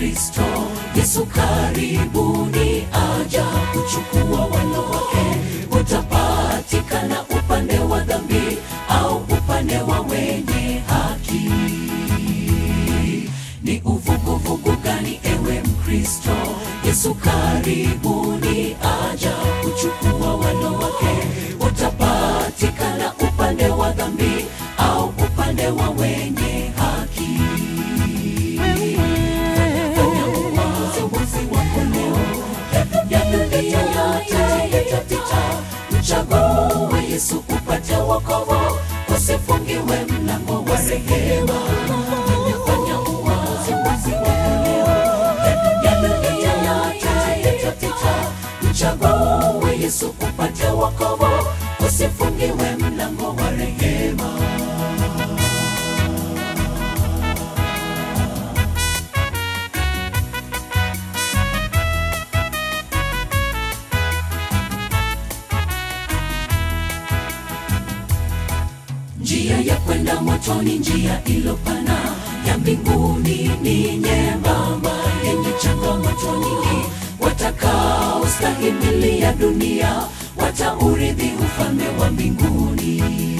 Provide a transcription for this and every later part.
Mkristo, Yesu karibuni aja kuchukua walo wake. Utapatikana upande wa dhambi au upande wa wenye haki. Ni uvuguvugu gani ewe Mkristo? Yesu karibuni aja kuchukua walo wake. Utapatikana upande wa dhambi au upande wa wenye haki. Fanya uamuzi wako leo, yaliyopita yote yatapita. Mchague Yesu upate wokovu, usifungiwe mlango wa rehema. Fanya uamuzi wako leo, yaliyopita yote yatapita. Mchague Yesu upate wokovu, usifungiwe mlango wa rehema. Njia ya kwenda motoni, njia ilopana ya mbinguni ni nyembamba, yenye changamoto nyingi. Watakaostahimili ya dunia wataurithi ufalme wa mbinguni.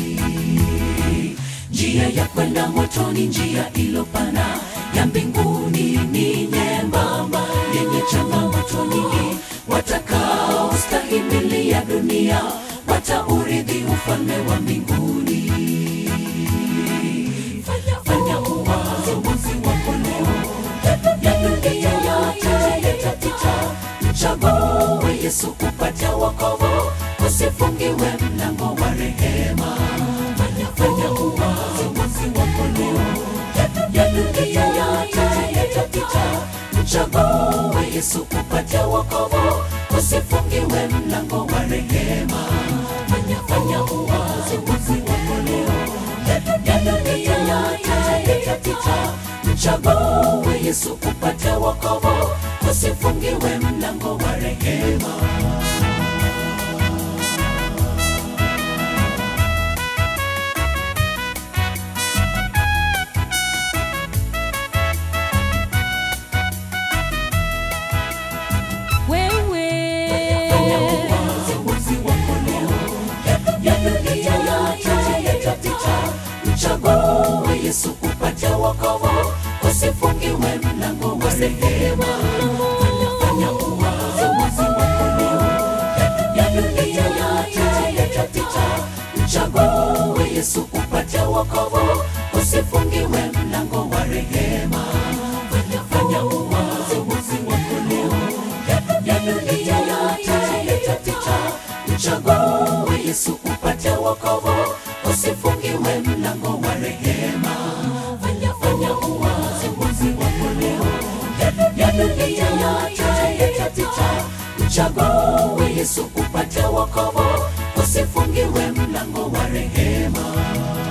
Njia ya kwenda motoni, njia ilopana ya mbinguni ni nyembamba, yenye changamoto nyingi. Watakaostahimili ya dunia wataurithi ufalme wa mbinguni. Fanya, fanya uamuzi wako leo, yaliyopita yote yatapita. Mchague Yesu upate wokovu, usifungiwe mlango wa rehema. Fanya, fanya uamuzi wako leo, yaliyopita yote yatapita. Mchague Yesu upate wokovu, usifungiwe mlango wa rehema. Fanya, fanya uamuzi wako leo, yaliyopita yote yatapita. Mchague Yesu upate wokovu, usifungiwe mlango wa rehema. Fanya uamuzi wako leo, yaliyopita yote yatapita. Mchague Yesu upate wokovu, usifungiwe mlango wa rehema. Fanya, fanya uamuzi wako leo, yaliyopita yote yatapita. Mchague Yesu upate wokovu, usifungiwe mlango wa rehema. Fanya, fanya uamuzi wako leo, yaliyopita yote yatapita. Mchague Yesu upate wokovu, usifungiwe mlango wa rehema. Fanya, fanya uamuzi wako leo, yaliyopita yote yatapita. Mchague Yesu upate wokovu, usifungiwe mlango wa rehema.